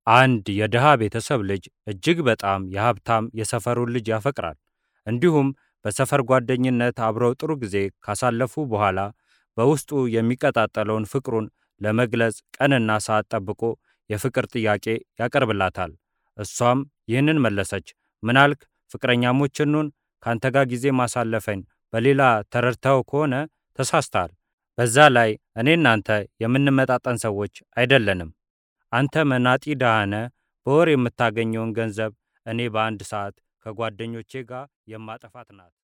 አንድ የድሃ ቤተሰብ ልጅ እጅግ በጣም የሀብታም የሰፈሩን ልጅ ያፈቅራል። እንዲሁም በሰፈር ጓደኝነት አብረው ጥሩ ጊዜ ካሳለፉ በኋላ በውስጡ የሚቀጣጠለውን ፍቅሩን ለመግለጽ ቀንና ሰዓት ጠብቆ የፍቅር ጥያቄ ያቀርብላታል። እሷም ይህንን መለሰች፣ ምናልክ ፍቅረኛሞች እንሁን? ካንተ ጋር ጊዜ ማሳለፈኝ በሌላ ተረድተው ከሆነ ተሳስተሃል። በዛ ላይ እኔ እናንተ የምንመጣጠን ሰዎች አይደለንም። አንተ መናጢ ድሃ ነህ። በወር የምታገኘውን ገንዘብ እኔ በአንድ ሰዓት ከጓደኞቼ ጋር የማጠፋት ናት።